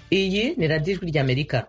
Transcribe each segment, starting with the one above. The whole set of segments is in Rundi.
iyi ni radiyo ijwi ry'amerika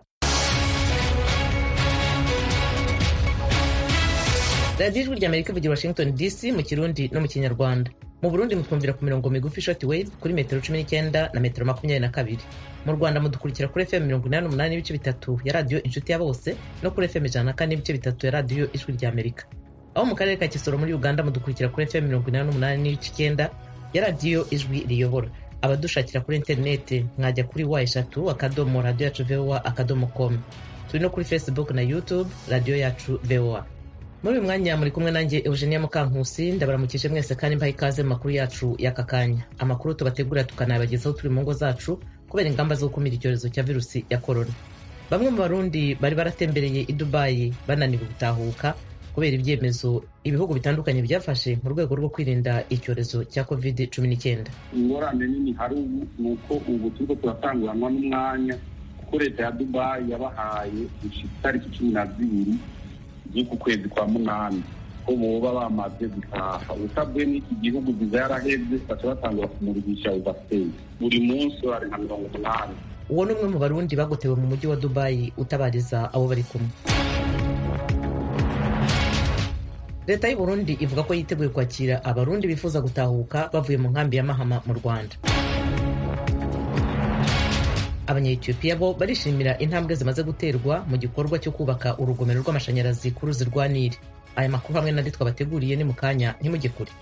radiyo ijwi ry'amerika ivugira washington dc mu kirundi no mu kinyarwanda mu burundi mutwumvira ku mirongo migufi short wave kuri metero cumi n'icyenda na metero makumyabiri na kabiri mu rwanda mudukurikira kuri fm mirongo inani n'umunani n'ibice bitatu ya radiyo inshuti ya bose no kuri fm ijana na kane n'ibice bitatu ya radiyo ijwi ry'amerika aho mu karere ka kisoro muri uganda mudukurikira kuri fm mirongo inani n'umunani n'ibice icyenda ya radiyo ijwi riyobora abadushakira kuri interineti mwajya kuri wa eshatu akadomo radiyo yacu voa akadomo com turi no kuri facebook na youtube radiyo yacu voa muri uyu mwanya muri kumwe nanjye eugenia mukankusi ndabaramukije mwese kandi mbaha ikaze mu makuru yacu y'aka kanya amakuru tubategura tukanayabagezaho turi mu ngo zacu kubera ingamba zo gukumira icyorezo cya virusi ya korona bamwe mu barundi bari baratembereye i dubayi bananiwe gutahuka kubera ibyemezo ibihugu bitandukanye byafashe mu rwego rwo kwirinda icyorezo cya covid cumi n'icyenda ingorane nini hari ubu ni uko ubu turiko turatanguranwa n'umwanya kuko leta ya dubayi yabahaye gushika itariki cumi na zibiri z'uku kwezi kwa munani ko boba bamaze gutaha usabwe n'iki gihugu viza yaraheze baca batangura kumurikisha ubasiteri buri munsi hari nka mirongo umunani uwo ni umwe mu barundi bagotewe mu mujyi wa dubayi utabariza abo bari kumwe leta y'u Burundi ivuga ko yiteguye kwakira abarundi bifuza gutahuka bavuye mu nkambi ya mahama mu rwanda abanyetiyopiya bo barishimira intambwe zimaze guterwa mu gikorwa cyo kubaka urugomero rw'amashanyarazi ku ruzi rwa nili aya makuru hamwe n'andi twabateguriye ni mu kanya ntimujye kure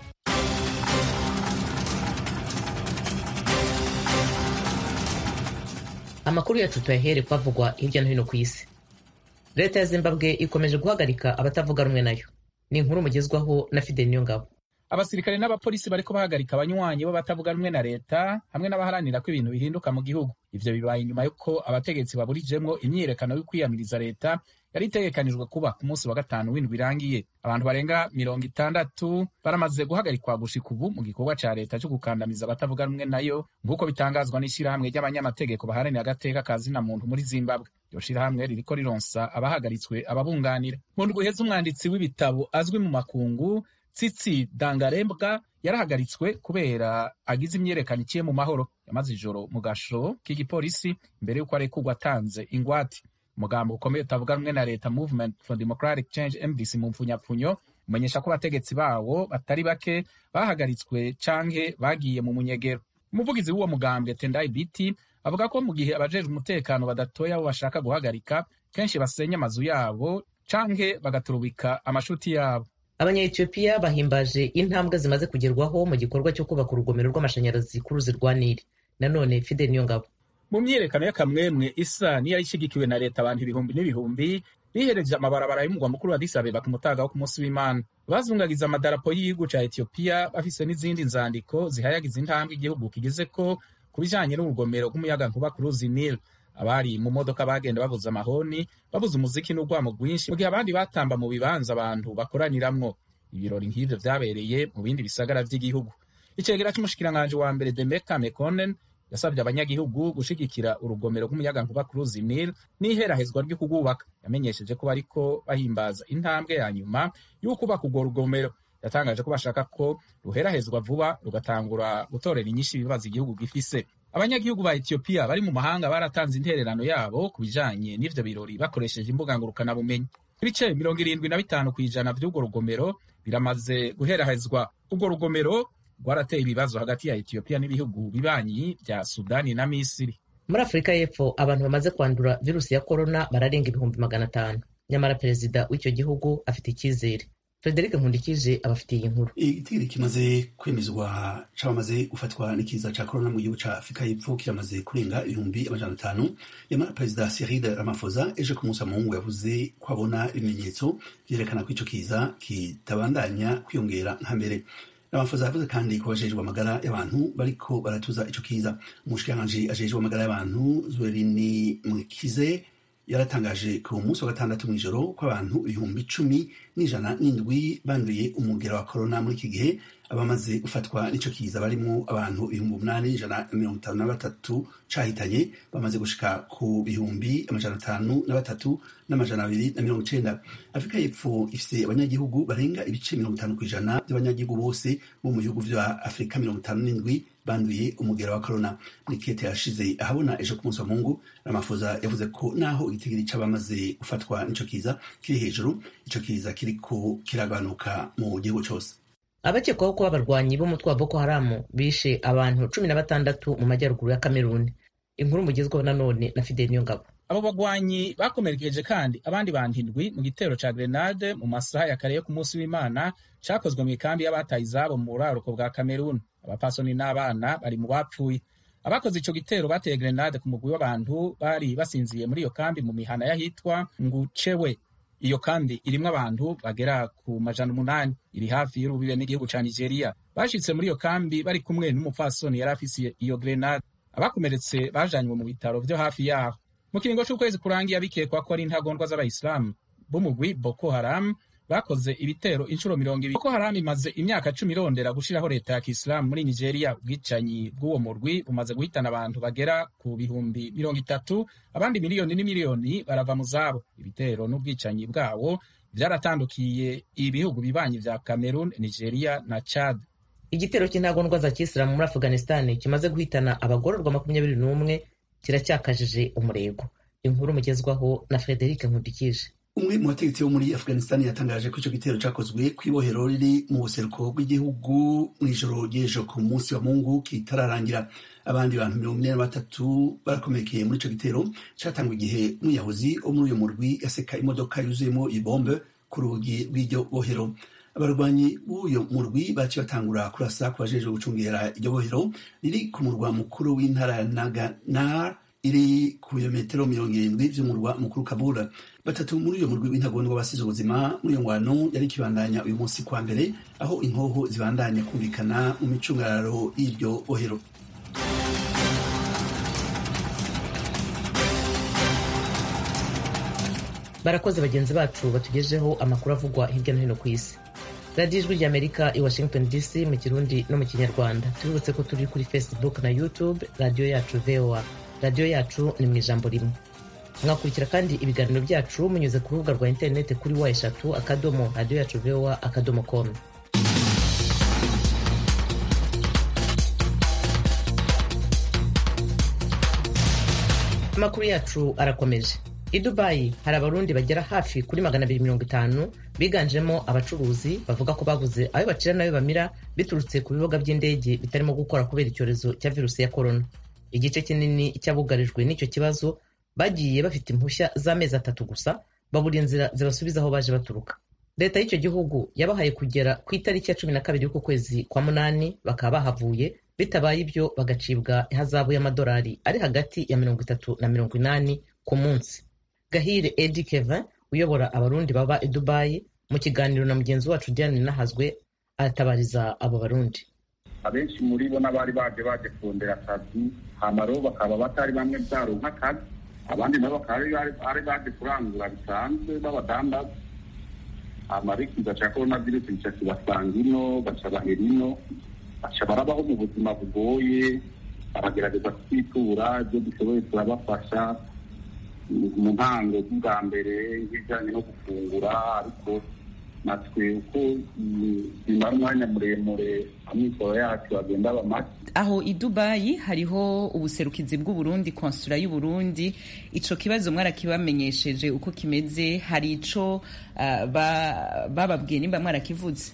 amakuru yacu tuyahere kwavugwa hirya no hino ku isi leta ya zimbabwe ikomeje guhagarika abatavuga rumwe nayo ni inkuru mugezwaho na fidel niyongabo abasirikare n'abapolisi bariko bahagarika abanywanyi bo batavuga rumwe na leta hamwe n'abaharanira ko ibintu bihinduka mu gihugu ivyo bibaye inyuma y'uko abategetsi baburijemwo imyiyerekano yo kwiyamiriza leta yari itegekanijwe kuba ku munsi wa gatanu w'indwi irangiye abantu barenga mirongo itandatu baramaze guhagarikwa gushika ubu mu gikorwa ca leta co gukandamiza abatavuga rumwe nayo nk'uko bitangazwa n'ishirahamwe ry'abanyamategeko baharanira agateka ka zina muntu muri zimbabwe iryo shirahamwe ririko rironsa abahagaritswe ababunganira mu ndwi iheze umwanditsi w'ibitabo azwi mu makungu tsitsi dangarembwa yarahagaritswe kubera agize imyerekano iciye mu mahoro yamaze ijoro mu gasho k'igipolisi mbere y'uko arekurwa atanze ingwate umugambo ukomeye utavuga rumwe na leta movement for democratic change mdc mu mpfunyapfunyo umenyesha ko abategetsi bawo batari bake bahagaritswe canke bagiye mu munyegero umuvugizi w'uwo mugambwe tendai biti avuga ko mu gihe abajejwe umutekano badatoya abo bashaka guhagarika kenshi basenya amazu yabo canke bagaturubika amashuti yabo abanyetiyopiya bahimbaje intambwe zimaze kugerwaho mu gikorwa cyo kubaka urugomero rw'amashanyarazi ku ruzi rwa nili nanone fidel niyongabo mu myiyerekano y'akamwemwe isa niyari ishyigikiwe na leta abantu ibihumbi n'ibihumbi bihereje amabarabara y'umugwa mukuru wa Addis Abeba ku mutaga wo ku munsi w'Imana bazungagiza amadarapo y'igihugu ca Ethiopia bafise n'izindi nzandiko zihayagiza intambwe igihugu kigeze ko ku bijanye n'urugomero rw'umuyagankuba ku ruzi Nile abari mu modoka bagenda babuza amahoni babuza umuziki n'urwamo rwinshi mu gihe abandi batamba mu bibanza abantu bakoraniramwo ibirori nk'ivyo vyabereye mu bindi bisagara vy'igihugu icegera c'umushikiranganji wa mbere Demeka Mekonnen yasabye abanyagihugu gushigikira urugomero rw'umuyagankuba ku ruzi Nile n'iherahezwa ryo kurwubaka yamenyesheje ko bariko bahimbaza intambwe ya nyuma y'ukubaka urwo rugomero yatangaje ko bashaka ko ruherahezwa vuba rugatangura gutorera inyinshi ibibazo igihugu gifise abanyagihugu ba Ethiopia bari mu mahanga baratanze intererano yabo ku bijanye n'ivyo birori bakoresheje imbuga ngurukanabumenyi ibice mirongo irindwi na bitanu ku ijana vy'urwo rugomero biramaze guherahezwa urwo rugomero rwarateye ibibazo hagati ya Ethiopia n'ibihugu bibanyi bya Sudani na Misiri. Muri Afurika y'Epfo abantu bamaze kwandura virusi ya korona bararenga ibihumbi magana atanu nyamara perezida w'icyo gihugu afite icyizere Frederic Nkundikije abafitiye inkuru igitero kimaze kwemezwa cabamaze gufatwa n'ikiza ca korona mu gihugu ca Afurika y'Epfo kiramaze kurenga ibihumbi amajana atanu yamara perezida Cyril Ramaphosa ejo ku munsi wa Mungu yavuze ko abona ibimenyetso vyerekana ko ico kiza kitabandanya kwiyongera nka mbere Ramaphosa yavuze kandi ko bajejwe amagara y'abantu bariko baratuza ico kiza umushikiranganji ajejwe amagara y'abantu Zwerini Mwikize yaratangaje ku munsi wa gatandatu mw'ijoro ko abantu ibihumbi icumi n'ijana n'indwi banduye umugera wa korona muri iki gihe abamaze gufatwa n'ico kiza barimwo abantu ibihumbi umunani ijana na mirongo itanu na batatu cahitanye bamaze gushika ku bihumbi amajana atanu na batatu n'amajana abiri na mirongo icenda afurika y'epfo ifise abanyagihugu barenga ibice mirongo itanu kw'ijana by'abanyagihugu bose bo mu bihugu vya afurika mirongo itanu n'indwi banduye umugera wa corona nikete yashize ahabona ejo ku munsi wa mungu ramafoza yavuze ko naho igitigiri c'abamaze gufatwa n'ico kiza kiri hejuru ico kiza kiriko kiragabanuka mu gihugu cose abakekwaho kuba abarwanyi b'umutwe wa boko haramu bishe abantu cumi na batandatu mu majyaruguru ya kameruni inkuru mugezweho nanone na fideli niyongabo abo bagwanyi bakomerekeje kandi abandi bantu indwi mu gitero ca grenade mu masaha ya kare yo ku munsi w'imana cakozwe mu ikambi y'abataye izabo mu buraruko bwa kameruni abapasoni n'abana bari mu bapfuye abakoze ico gitero bateye grenade ku mugwi w'abantu bari basinziye muri iyo kambi mu mihana y'ahitwa ngucewe iyo kambi irimwo abantu bagera ku majana umunani iri hafi y'urubibe n'igihugu ca nigeria bashitse muri iyo kambi bari kumwe n'umupfasoni yari afise iyo grenade abakomeretse bajanywe mu bitaro vyo hafi yaho mu kiringo c'ukwezi kurangiye bikekwa ko ari intagondwa z'abayisilamu b'umugwi boko haram bakoze ibitero inshuro mirongo ibiri boko haram imaze imyaka cumi irondera gushiraho leta ya kisilamu muri nigeria ubwicanyi bw'uwo murwi bumaze guhitana abantu bagera ku bihumbi mirongo itatu abandi miliyoni n'imiliyoni barava mu zabo ibitero n'ubwicanyi bwawo vyaratandukiye ibihugu bibanyi vya cameroon nigeria na chad igitero cy'intagondwa za kisilamu muri afghanistan kimaze guhitana abagororwa makumyabiri n'umwe kiracyakajije umurego inkuru mugezwaho na frederic nkundikije umwe mu bategetsi bo muri afghanistan yatangaje ko ico gitero cakozwe kw'ibohero riri mu buseruko bw'igihugu mw'ijoro ry'ejo ku munsi wa mungu kitararangira abandi bantu mirongo ine na batatu barakomekeye muri ico gitero catangwa igihe umwiyahuzi wo muri uyo murwi yaseka imodoka yuzuyemo ibombe ku rugi rw'iryo bohero abarwanyi b'uyo murwi baciye batangura kurasa ku bajejwe gucungera iryo bohero riri ku murwa mukuru w'intara ya naganar iri ku birometero mirongo irindwi vy'umurwa mukuru kabula batatu muri uyo murwi w'intagondwa basize ubuzima muri iyo ngwano yari ikibandanya uyu munsi kwa mbere aho inkoho zibandanya kumvikana mu micungararo y'iryo bohero barakoze bagenzi bacu batugejeho amakuru avugwa hirya no hino ku isi radiyo ijwi ry'amerika i washington dc mu kirundi no mu kinyarwanda tubibutse ko turi kuri facebook na youtube radiyo yacu voa radiyo yacu ni mu ijambo rimwe mwakurikira kandi ibiganiro byacu munyuze ku rubuga rwa interineti kuri wa eshatu akadomo radiyo yacu voa akadomo komu amakuru yacu arakomeje i dubayi hari abarundi bagera hafi kuri magana abiri mirongo itanu biganjemo abacuruzi bavuga ko babuze ayo bacira n'ayo bamira biturutse ku bibuga by'indege bitarimo gukora kubera icyorezo cya virusi ya korona igice kinini cy'abugarijwe n'icyo kibazo bagiye bafite impushya z'amezi atatu gusa babura inzira zibasubiza aho baje baturuka leta y'icyo gihugu yabahaye kugera ku itariki ya cumi na kabiri y'uku kwezi kwa munani bakaba bahavuye bitabaye ibyo bagacibwa ihazabu y'amadolari ari hagati ya mirongo itatu na mirongo inani ku munsi gahire edi kevin uyobora abarundi baba i dubayi mu kiganiro na mugenzi wacu diane nahazwe aratabariza abo barundi abenshi muri bo n'abari baje baje kurondera akazi hamaro bakaba batari bamwe byaronka akazi abandi nabo bakaba bari baje kurangura bisanzwe b'abadandaza amarikiza cya korona virusi gica kibasanga ino baca bahera ino baca barabaho mu buzima bugoye baragerageza kutwitura ibyo dushoboye turabafasha mu ntango bwa mbere nk'ibijyanye no gufungura ariko natwe uko bimara umwanya muremure amikoro yacu agenda aba make aho i dubayi hariho ubuserukizi bw'uburundi konsula y'uburundi ico kibazo mwarakibamenyesheje uko kimeze hari ico uh, bababwiye nimba mwarakivuze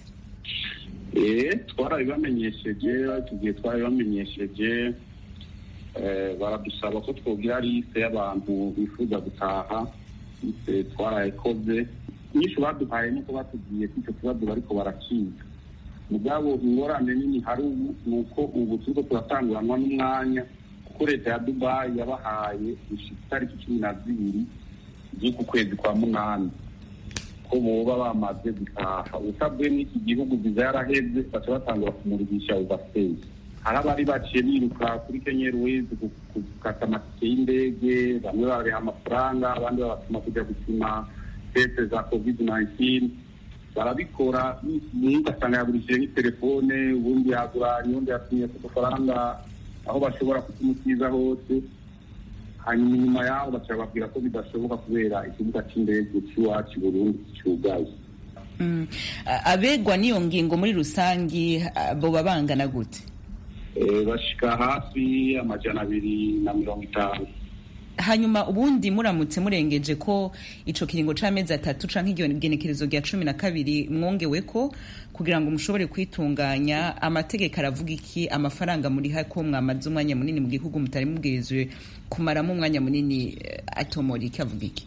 eh twarabibamenyesheje tugiye twarabibamenyesheje baradusaba ko twogira liste y'abantu bifuza gutaha twarayikoze nyinshi baduhaye nuko batubwiye ko icyo kibazo bariko barakiga mugabo ingorane nini hari ubu ni uko ubu turiko turatanguranwa n'umwanya kuko leta ya dubayi yabahaye gushika itariki cumi na zibiri z'uku kwezi kwa munani ko boba bamaze gutaha usabwe n'iki gihugu viza yaraheze baca batangura kumurikisha ubaseye hari abari baciye biruka kuri kenya airways gukata amatike y'indege bamwe babareha amafaranga abandi babatuma kujya gupima teste za covid 19 barabikora umwe ugasanga yagurishije n'itelefone ubundi yaguranye ubundi yatumye ku dufaranga aho bashobora kutumukiza hose hanyuma inyuma yaho baca babwira ko bidashoboka kubera ikibuga cy'indege cy'iwacu burundi cyugaye abegwa n'iyo ngingo muri rusangi boba bangana gute bashika hafi amajana abiri na mirongo itanu hanyuma ubundi muramutse murengeje ko ico kiringo c'amezi atatu canke igenekerezo rya cumi na kabiri mwongewe ko kugira ngo mushobore kwitunganya amategeko aravuga iki amafaranga muriha ko mwamaze umwanya munini mu gihugu mutari mubwirizwe kumaramo umwanya munini atomora iki avuga iki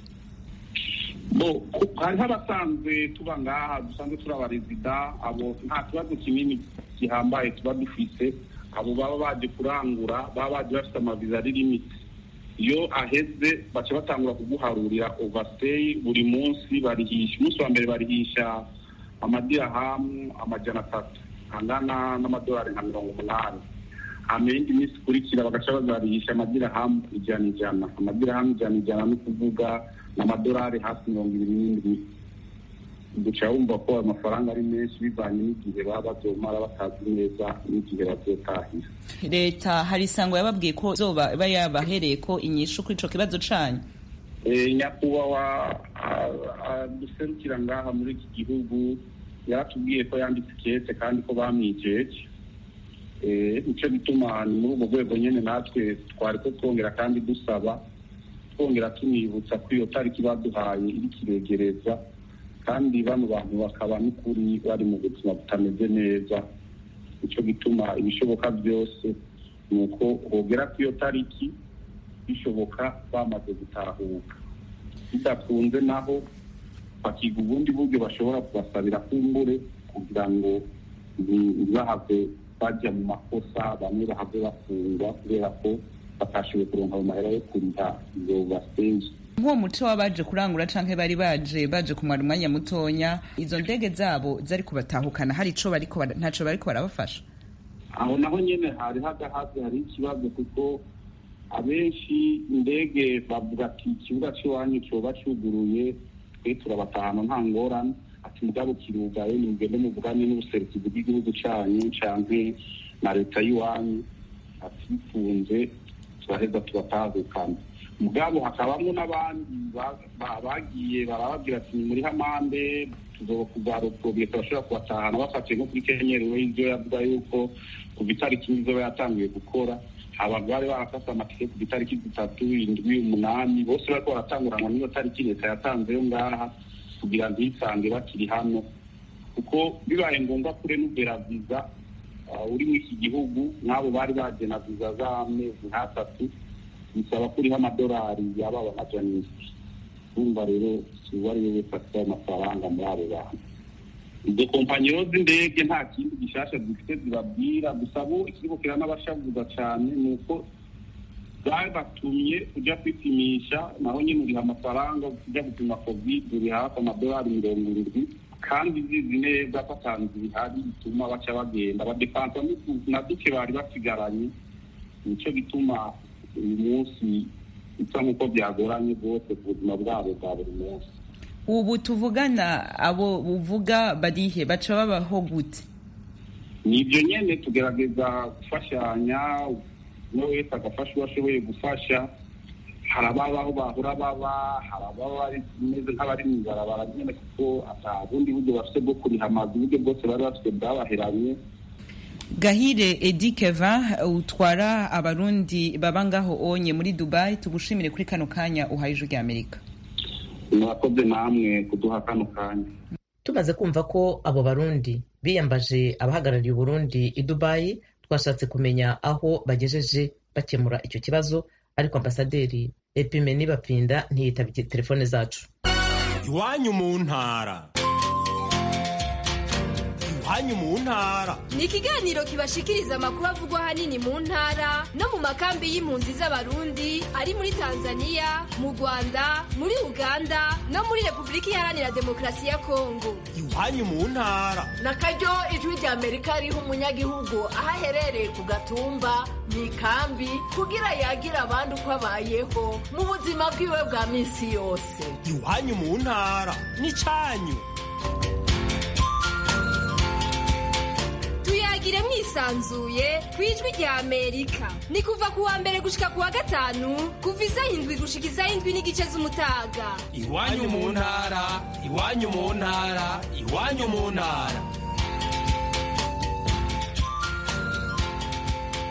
bo hariho abasanzwe tuba ngaha dusanzwe turi abarezida abo nta kibazo kinini gihambaye tuba dufise abo baba baje kurangura baba baje bafite amaviza ari limiti iyo aheze baca batangura kuguharurira overstay buri munsi barihisha umunsi wa mbere barihisha amadirahamu amajana atatu angana n'amadolari nka mirongo umunani hama iyindi minsi ikurikira bagaca bazarihisha amadirahamu ijana ijana amadirahamu ijana ijana ni ukuvuga n'amadolari hafi mirongo ibiri n'indwi guca wumva ko ayo mafaranga ari menshi bivanye n'igihe baba bazomara batazi neza n'igihe bazotahira leta hari isango yababwiye ko zoba iba yabahereye ko inyishu kuri ico kibazo canyu nyakubahwa duserukira ngaha muri iki gihugu yaratubwiye ko yanditse ikete kandi ko bamwijeje nicyo gituma ni muri ubwo rwego nyine natwe twari ko twongera kandi dusaba twongera tunibutsa ko iyo tariki baduhaye iri kiregereza kandi bano bantu bakaba n'ukuri bari mu buzima butameze neza nicyo gituma ibishoboka byose ni uko hogera ku iyo tariki bishoboka bamaze gutahuka bidakunze naho bakiga ubundi buryo bashobora kubasabira kumbure kugira ngo ntibahave bajya mu makosa bamwe bahave bafungwa kubera ko batashoboye kuronka ayo mahera yo kuriha izo basenje nk'uwo muco w'abaje kurangura canke bari baje baje kumara umwanya mutonya izo ndege zabo zari kubatahukana hari ico bariko ntaco bariko barabafasha aho naho nyene hari hagahaze hari ikibazo kuko abenshi indege bavuga ati ikibuga c'iwanyu coba cuguruye twe turabatahana nta ngorane ati mugabo kirugaye nimugende muvugane n'ubuserukizi bw'igihugu canyu canke na leta y'iwanyu ati bifunze turaheza tubatahukana mugabo hakabamo n'abandi bagiye barababwira ati muri hamande tuzokuzaropfobye turashobora kubatahana bafatiye nko kuri kenyerewe ivyo yavuga yuko kuva itariki nizoba yatanguye gukora abantu bari barafase amatike ku itariki zitatu indwi umunani bose bariko baratanguranwa n'iyo tariki leta yatanzeyo ngaha kugira ngo isange bakiri hano kuko bibaye ngombwa kure n'ubera viza uri muri iki gihugu n'abo bari bagena viza z'amezi nk'atatu bisaba ko uriho amadolari yababa amajana indwi urumva rero uwo ari we wese afite ayo mafaranga muri abo bantu izo kompanyi z'indege nta kindi gishasha zifite zibabwira gusa bo ikiribukira n'abashavuza cyane ni uko babatumye ujya kwipimisha naho nyine uriha amafaranga ujya gupima covid uri hafi amadolari mirongo irindwi kandi zizi neza ko atanze bihari bituma baca bagenda badepansa na duke bari basigaranye nicyo gituma uyu munsi bisa nk'uko byagoranye rwose ku buzima bwabo bwa buri munsi ubu tuvugana abo buvuga barihe baca babaho gute ni ibyo nyine tugerageza gufashanya umwe wese agafasha uwo ashoboye gufasha hari ababa aho bahora baba hari ababa bameze nk'abari mu ibarabara nyine kuko ata bundi buryo bafite bwo kuriha amazu uburyo bwose bari bafite bwabaheranye gahire edi keva utwara abarundi baba ngaho onye muri dubai tugushimire kuri kano kanya uhaye ijwi ry'amerika murakoze namwe kuduha kano kanya tumaze kumva ko abo barundi biyambaje abahagarariye uburundi i dubayi twashatse kumenya aho bagejeje bakemura icyo kibazo ariko ambasaderi epimeni bapinda ntiyitabye telefone zacu iwanyu mu ntara iwanyu mu ntara ni ikiganiro kibashikiriza amakuru avugwa ahanini mu ntara no mu makambi y'impunzi z'abarundi ari muri tanzania mu rwanda muri uganda no muri repubulika iharanira demokarasi ya kongo iwanyu mu ntara na karyo ijwi rya amerika riha umunyagihugu aho aherereye ku gatumba mu ikambi kugira yagira abandi uko abayeho mu buzima bwiwe bwa minsi yose iwanyu mu ntara n'icyanyu tuyagire mwisanzuye ku ijwi rya amerika ni kuva ku wa mbere gushika ku wa gatanu kuva isaha indwi gushika isaha indwi n'igice z'umutaga iwanyu mu ntara iwanyu mu ntara iwanyu mu ntara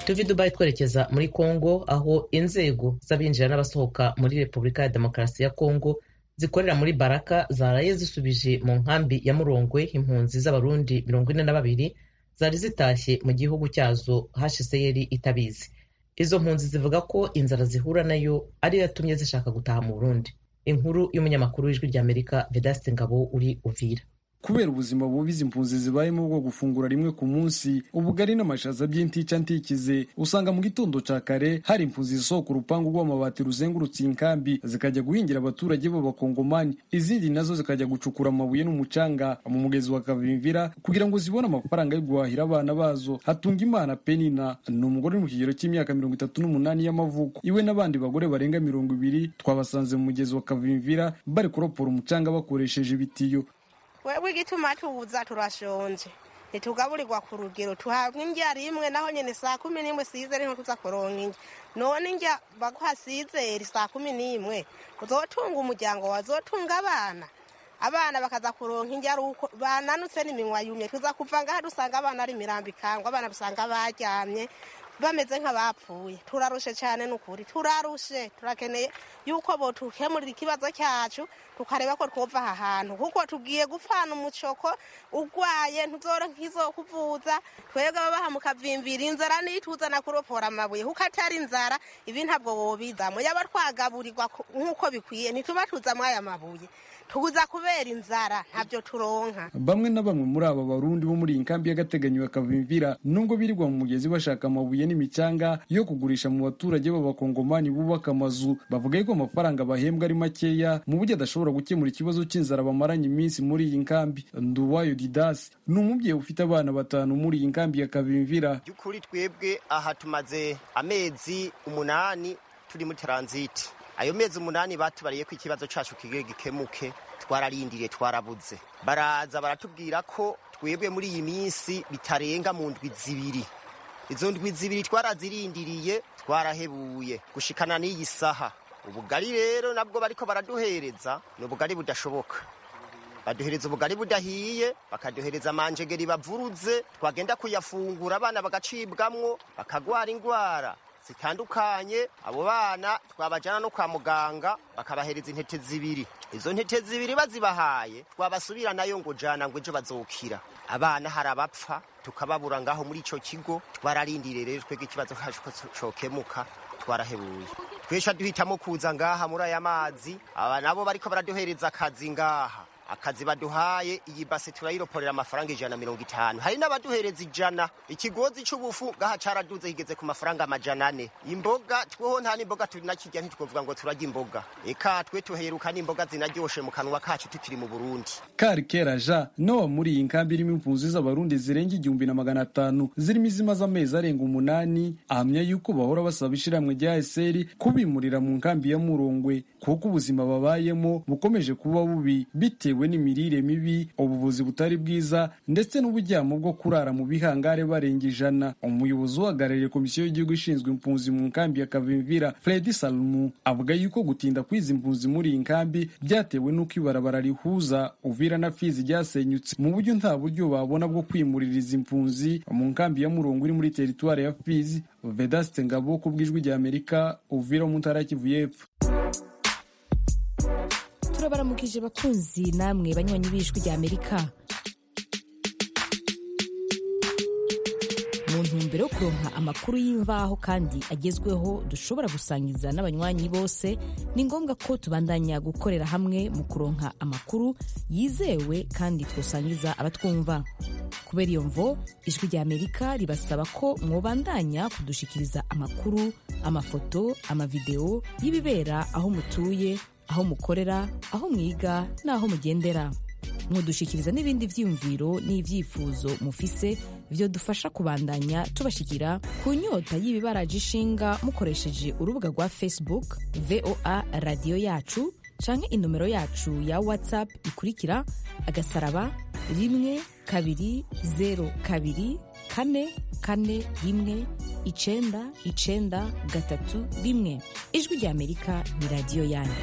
tuvi dubayi twerekeza muri kongo aho inzego z'abinjira n'abasohoka muri repubulika ya demokarasi ya kongo zikorera muri baraka zaraye zisubije mu nkambi ya murongwe impunzi z'abarundi mirongo ine na babiri zari zitashye mu gihugu cyazo hcr itabizi izo mpunzi zivuga ko inzara zihura nayo ariyo yatumye zishaka gutaha mu burundi inkuru y'umunyamakuru w'ijwi ry'amerika vedaste ngabo uri uvira kubera ubuzima bubi izi mpunzi zibayemo bwo gufungura rimwe ku munsi ubugari n'amashaza by'intica ntikize usanga mu gitondo ca kare hari impunzi zisohoka urupangu rw'amabati ruzengurutse iyi nkambi zikajya guhingira abaturage b'abakongomani izindi nazo zikajya gucukura amabuye n'umucanga mu mugezi wa kavimvira kugira ngo zibone amafaranga yo guhahira abana bazo hatunga imana penina ni umugore uri mu kigero cy'imyaka mirongo itatu n'umunani y'amavuko iwe n'abandi bagore barenga mirongo ibiri twabasanze mu mugezi wa kavimvira bari kuropora umucanga bakoresheje ibitiyo wewe igituma tuza turashonje ntitugaburirwa ku rugero tuhabwa indya rimwe naho nyine saa kumi n'imwe size niho tuza kuronka indya none indya baguha sizeri saa kumi n'imwe uzotunga umuryango wazotunga abana abana bakaza kuronka indya ari uko bananutse n'iminwa yumye tuza kuva ngaha dusanga abana ari imirambo ikangwa abana dusanga baryamye bameze nk'abapfuye turarushe cyane n'ukuri turarushe turakeneye yuko botukemurira ikibazo cyacu tukareba ko twova aha hantu kuko tugiye gupfana umucoko urwaye ntuzoro nk'izo kuvuza twebwe ababaha mukavimvira inzara nituzana kuropora amabuye kuko atari inzara ibi ntabwo bobizamo yaba twagaburirwa nk'uko bikwiye ntituba tuzamo aya mabuye tuguza kubera inzara ntabyo turonka bamwe na bamwe muri aba barundi bo muri iyi nkambi y'agateganyo ya kavimvira nubwo birirwa mu mugezi bashaka amabuye n'imicanga yo kugurisha mu baturage b'abakongomani bubaka amazu bavuga yuko amafaranga bahembwa ari makeya mu buryo adashobora gukemura ikibazo cy'inzara bamaranye iminsi muri iyi nkambi nduwayo didasi ni umubyeyi ufite abana batanu muri iyi nkambi ya kavimvira by'ukuri twebwe aha tumaze amezi umunani turi muri taranziti ayo mezi umunani batubariye ko ikibazo cyacu kigiye gikemuke twararindiriye twarabuze baraza baratubwira ko twebwe muri iyi minsi bitarenga mu ndwi zibiri izo ndwi zibiri twarazirindiriye twarahebuye gushikana n'iyi saha ubugari rero nabwo bariko baraduhereza ni ubugari budashoboka baduhereza ubugari budahiye bakaduhereza amanjegeri bavuruze twagenda kuyafungura abana bagacibwamwo bakagwara indwara zitandukanye abo bana twabajyana no kwa muganga bakabahereza intete zibiri izo ntete zibiri bazibahaye twabasubira nayo ngo jana ngo ejo bazokira abana hari abapfa tukababura ngaho muri icyo kigo twararindiriye rero twebwe ikibazo cyacu ko cokemuka twarahebuye twesha duhitamo kuza ngaha muri aya mazi aba nabo bariko baraduhereza akazi ngaha akazi baduhaye iyi base turayiroporera amafaranga ijana na mirongo itanu hari n'abaduhereza ijana ikigozi c'ubufu ngaha caraduze kigeze ku mafaranga amajana ane imboga tweho nta n'imboga turinakirya ntitwovuga ngo turarya imboga eka twe tuheruka n'imboga zinaryoshe mu kanwa kacu tukiri mu burundi kari kera ja nowa muri iyi nkambi irimo impunzi z'abarundi zirenga igihumbi na magana atanu zirimo izimaze amezi arenga umunani ahamya yuko bahora basaba ishirahamwe rya eseri kubimurira mu nkambi ya murongwe kuko ubuzima babayemo bukomeje kuba bubi bitewe bitewe n'imirire mibi ubuvuzi butari bwiza ndetse n'uburyamo bwo kurara mu bihangare barenga ijana umuyobozi uhagarariye komisiyo y'igihugu ishinzwe impunzi mu nkambi ya kavimvira fredi salumu avuga yuko gutinda kwiza impunzi muri iyi nkambi byatewe n'uko ibarabara rihuza uvira na fizi ryasenyutse mu buryo nta buryo babona bwo kwimurira izi impunzi mu nkambi ya murongo iri muri teritwari ya fizi vedaste ngabo ku bw'ijwi rya amerika uvira mu ntara ya kivu y'epfo turabaramukije bakunzi namwe banywanyi b'ijwi rya amerika mu ntumbero yo kuronka amakuru y'imvaho kandi agezweho dushobora gusangiza n'abanywanyi bose ni ngombwa ko tubandanya gukorera hamwe mu kuronka amakuru yizewe kandi twosangiza abatwumva kubera iyo mvo ijwi rya amerika ribasaba ko mwobandanya kudushikiriza amakuru amafoto amavideo y'ibibera aho mutuye aho mukorera aho mwiga n'aho mugendera mudushikiriza n'ibindi byiyumviro n'ibyifuzo mufise byo dufasha kubandanya tubashikira ku nyota y'ibibaraje ishinga mukoresheje urubuga rwa facebook voa radiyo yacu canke inomero yacu ya whatsapp ikurikira agasaraba rimwe kabiri zero kabiri kane kane rimwe icenda icenda gatatu rimwe ijwi rya amerika ni radiyo yanyu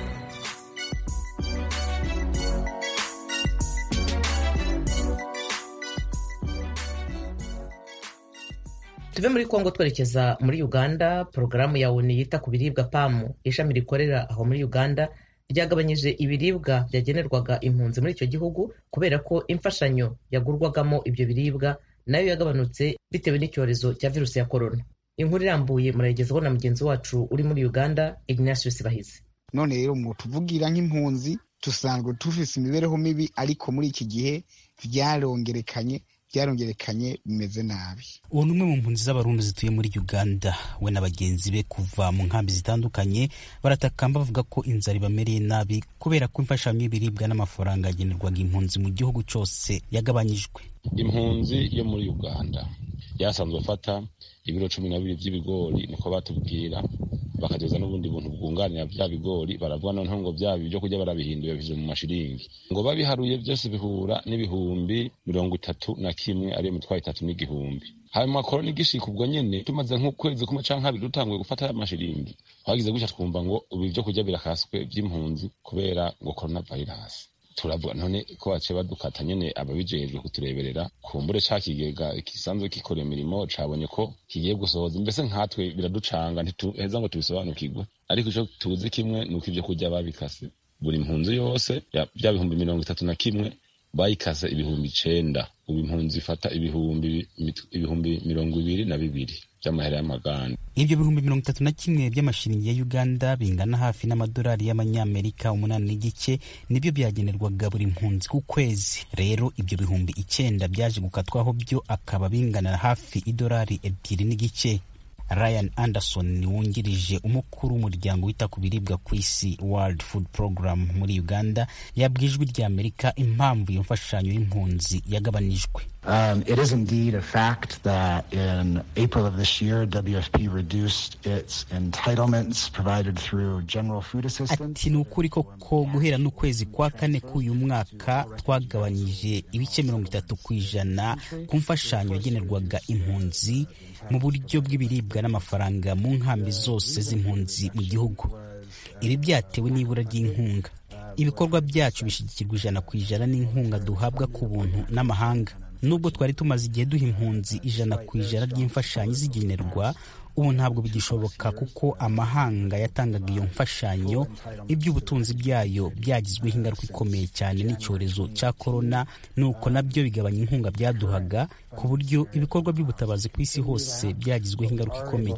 tuve muri kongo twerekeza muri uganda porogaramu ya onu yita ku biribwa pamu ishami rikorera aho muri uganda ryagabanyije ibiribwa byagenerwaga impunzi muri icyo gihugu kubera ko imfashanyo yagurwagamo ibyo biribwa nayo yagabanutse bitewe n'icyorezo cya virusi ya korona inkuru irambuye murayigezaho na mugenzi wacu uri muri uganda ignatius bahizi none rero mu tuvugira nk'impunzi dusanzwe dufise imibereho mibi ariko muri iki gihe byarongerekanye byarongerekanye bimeze nabi uwo ni umwe mu mpunzi z'abarundi zituye muri uganda we na bagenzi be kuva mu nkambi zitandukanye baratakamba bavuga ko inzara ibamereye nabi kubera ko imfashanyo y'ibiribwa n'amafaranga yagenerwaga impunzi mu gihugu cyose yagabanyijwe impunzi yo muri uganda yasanzwe afata ibiro cumi na bibiri by'ibigori niko batubwira bakageza n'ubundi buntu bwunganira bya bigori baravuga noneho ngo bya byo kurya barabihinduye bije mu mashiringi ngo babiharuye byose bihura n'ibihumbi mirongo itatu na kimwe ariyo mitwaro itatu n'igihumbi hanyuma korona igishika ubwo nyene tumaze nk'ukwezi kumwe canke kabiri dutanguye gufata ya mashiringi twagize gutya twumva ngo ubu ibyo kurya birakaswe by'impunzi kubera ngo korona virus turavuga none ko baciye badukata nyene ababijejwe kutureberera kumbure ca kigega kisanzwe gikora imirimo cabonye ko kigiye gusohoza mbese nkatwe biraducanga ntituheza ngo tubisobanukirwe ariko ico tuzi kimwe ni uko ivyo kurya babikase buri mpunzi yose bya bihumbi mirongo itatu na kimwe bayikase ibihumbi icenda ubu impunzi ifata ibihumbi ibihumbi mirongo ibiri na bibiri by'amahera y'amaganda ibyo bihumbi mirongo itatu na kimwe by'amashiringi ya uganda bingana hafi n'amadolari y'amanyamerika umunani n'igice nibyo byagenerwaga buri mpunzi ku kwezi rero ibyo bihumbi icyenda byaje gukatwaho byo akaba bingana hafi idolari ebyiri n'igice ryan anderson wungirije umukuru w'umuryango wita ku biribwa ku isi world food program muri uganda yabwiye ijwi rya amerika impamvu iyo mfashanyo y'impunzi yagabanijwe Um, it is indeed a fact that in April of this year, WFP reduced its entitlements provided through general food assistance. ati ni ukuri koko guhera n'ukwezi kwa kane k'uyu mwaka twagabanyije ibice mirongo itatu ku ijana ku mfashanyo yagenerwaga impunzi mu buryo bw'ibiribwa n'amafaranga mu nkambi zose z'impunzi mu gihugu ibi byatewe n'ibura ry'inkunga ibikorwa byacu bishyigikirwa ijana ku ijana n'inkunga duhabwa ku buntu n'amahanga nubwo twari tumaze igihe duha impunzi ijana ku ijana ry'imfashanyo zigenerwa ubu ntabwo bigishoboka kuko amahanga yatangaga iyo mfashanyo iby'ubutunzi byayo byagizweho ingaruka ikomeye cyane n'icyorezo cya korona nuko nabyo bigabanya inkunga byaduhaga ku buryo ibikorwa by'ubutabazi ku isi hose byagizweho ingaruka ikomeye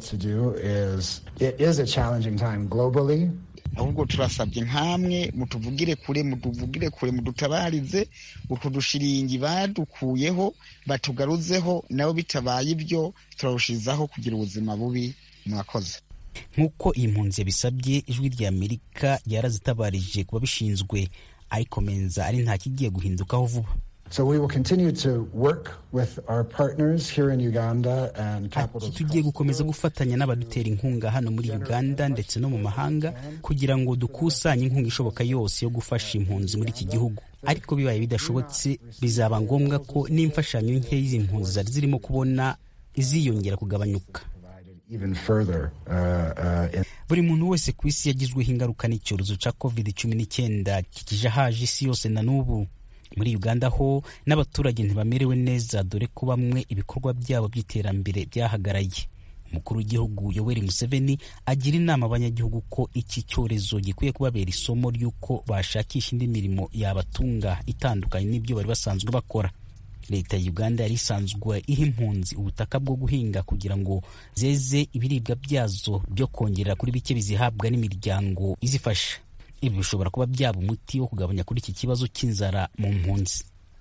ahubwo turasabye nk'amwe mutuvugire kure mutuvugire kure mudutabarize utu dushiringi badukuyeho batugaruzeho nabo bitabaye ibyo turarushizaho kugira ubuzima bubi mwakoze nk'uko iyi mpunzi yabisabye ijwi rya amerika yarazitabarije ku babishinzwe ariko menza ari nta kigiye guhindukaho vuba So we will continue to work with our partners here in Uganda and ati tugiye gukomeza gufatanya n'abadutera inkunga hano muri uganda ndetse no mu mahanga kugira ngo dukusanye inkunga ishoboka yose yo gufasha impunzi muri iki gihugu ariko bibaye bidashobotse bizaba ngombwa ko n'imfashanyo nkeya izi mpunzi zari zirimo kubona iziyongera kugabanyuka even further uh, uh, in buri muntu wese ku isi yagizweho ingaruka n'icyorezo cya covid cumi n'icyenda kikije haje isi yose na n'ubu muri uganda ho n'abaturage ntibamerewe neza dore ko bamwe ibikorwa byabo by'iterambere byahagaraye umukuru w'igihugu yoweri museveni agira inama abanyagihugu ko iki cyorezo gikwiye kubabera isomo ry'uko bashakisha indi mirimo yabatunga itandukanye n'ibyo bari basanzwe bakora leta ya uganda yari isanzwe iha impunzi ubutaka bwo guhinga kugira ngo zeze ibiribwa byazo byo kongerera kuri bike bizihabwa n'imiryango izifasha ibi bishobora kuba byaba umuti wo kugabanya kuri iki kibazo cy'inzara mu mpunzi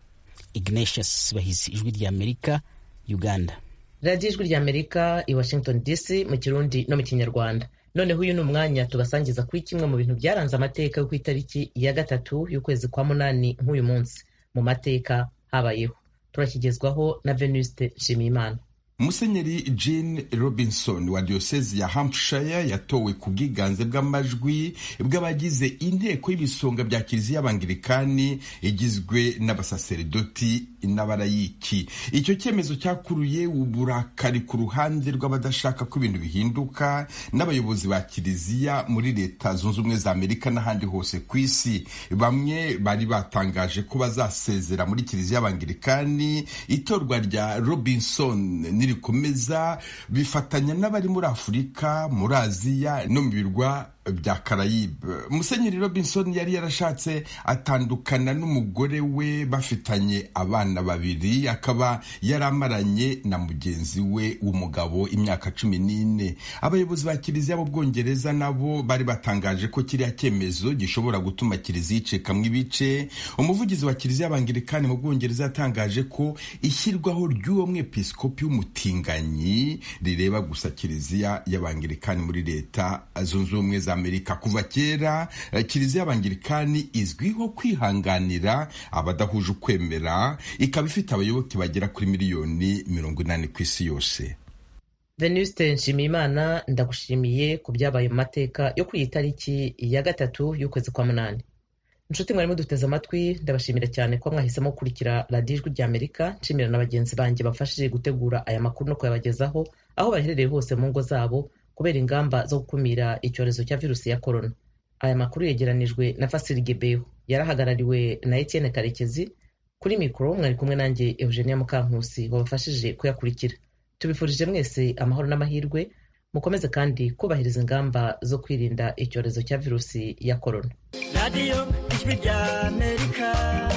ignatius bahizi ijwi rya amerika uganda radiyo ijwi rya amerika i washington dc mu kirundi no mu kinyarwanda noneho uyu ni umwanya tubasangiza kuri kimwe mu bintu byaranze amateka yo ku itariki ya gatatu y'ukwezi kwa munani nk'uyu munsi mu mateka habayeho turakigezwaho na venuste nshimiyimana musenyeri jean robinson wa diyosezi ya hampshire yatowe ku bwiganze bw'amajwi bw'abagize inteko y'ibisonga bya kiliziya y'abangilikani igizwe n'abasaseridoti n'abarayiki icyo cyemezo cyakuruye uburakari ku ruhande rw'abadashaka ko ibintu bihinduka n'abayobozi ba kiliziya muri leta zunze ubumwe za amerika n'ahandi hose ku isi bamwe bari batangaje ko bazasezera muri kiliziya y'abangilikani itorwa rya robinson nirikomeza bifatanya n'abari muri afurika muri aziya no mu birwa bya karayibe musenyeri robinson yari yarashatse atandukana n'umugore we bafitanye abana babiri akaba yaramaranye na mugenzi we w'umugabo imyaka cumi n'ine abayobozi ba kiliziya b'ubwongereza nabo bari batangaje ko kiriya cyemezo gishobora gutuma kiliziya icikamo ibice umuvugizi wa kiliziya y'abangirikani mu bwongereza yatangaje ko ishyirwaho ry'uwo mwepiskopi w'umutinganyi rireba gusa kiliziya y'abangirikani muri leta zunze ubumwe za amerika kuva kera kiliziya y'abangirikani izwiho kwihanganira abadahuje ukwemera ikaba ifite abayoboke bagera kuri miliyoni mirongo inani ku isi yose venuste nshimiyimana ndagushimiye ku byabaye mu mateka yo kuri iyi tariki ya gatatu y'ukwezi kwa munani inshuti mwarimo duteze amatwi ndabashimira cyane ko mwahisemo gukurikira radiyo ijwi rya amerika nshimira na bagenzi banjye bafashije gutegura aya makuru no kuyabagezaho aho baherereye hose mu ngo zabo kubera ingamba zo gukumira icyorezo cya virusi ya korona aya makuru yegeranijwe na fasiri gebeho yarahagarariwe na etienne karekezi kuri mikoro mwari kumwe nanjye eugenia mukankusi wabafashije kuyakurikira tubifurije mwese amahoro n'amahirwe mukomeze kandi kubahiriza ingamba zo kwirinda icyorezo cya virusi ya korona radiyo ijwi rya amerika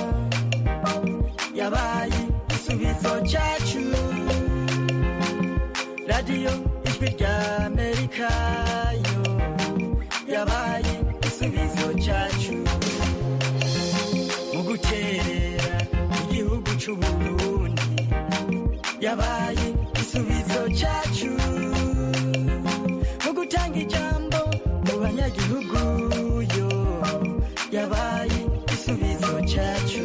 yabaye igisubizo cyacu radiyo ijwi rya amerika yo yabaye igisubizo cyacu mu guterera igihugu cy'uburundi yabaye igisubizo cyacu mu gutanga ijambo mu banyagihugu yo yabaye igisubizo cyacu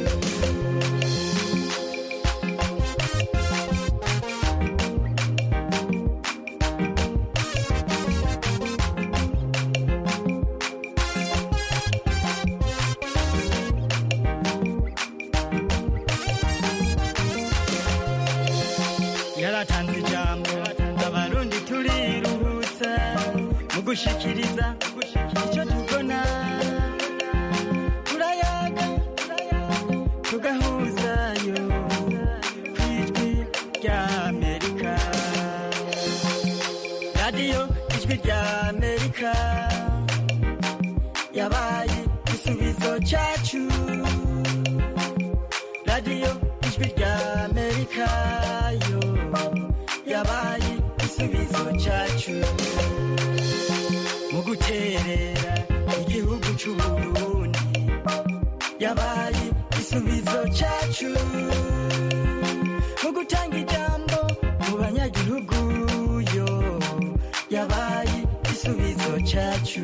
yaratanze ijambo abarundi turiruhutsa mu gushikiriza icyo tubona turayaga tugahuzayo ku ijwi rya amerika radiyo ijwi rya amerika yabaye igisubizo cyacu radiyo ijwi rya amerika yo yabaye igisubizo cyacu mu guterera igihugu cy'uburundi yabaye igisubizo cyacu mu gutanga ijambo mu banyagihugu yo yabaye igisubizo cyacu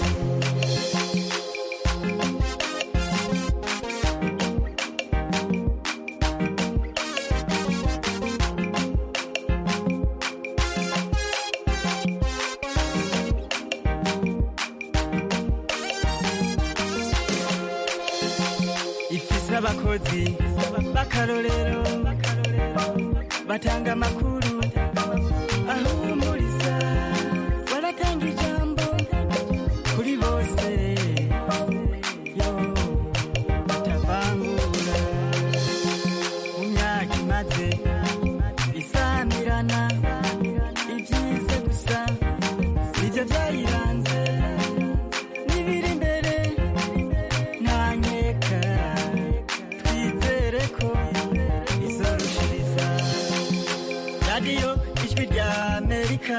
ifise abakozi b'akarorero batanga amakuru ahumuriza baratanga ijambo kuri bose yo batavangura mu myaka imaze isamirana ibyize gusa nibyo byayiranze n'ibiri imbere ntanyeka twizere ko izorushiriza radiyo ijwi rya amerika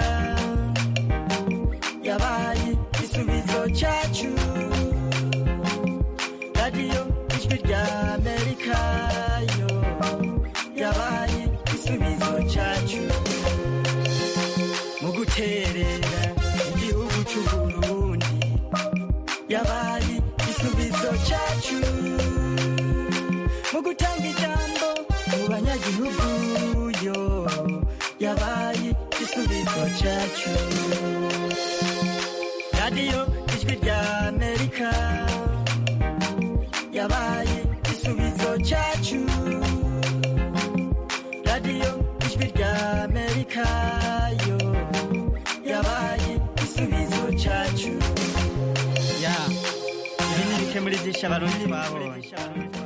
yabaye igisubizo cyacu radiyo ijwi rya amerika yo yabaye igisubizo cyacu mu guterera igihugu cy'uburundi yabaye igisubizo cyacu mu gutanga ijambo mu banyagihugu yo yabaye igisubizo cyacu radiyo ijwi rya amerika yabaye igisubizo cyacu radiyo ijwi rya amerika yo yabaye igisubizo cyacu ya ibi ni bike muri byinshi abarundi babonye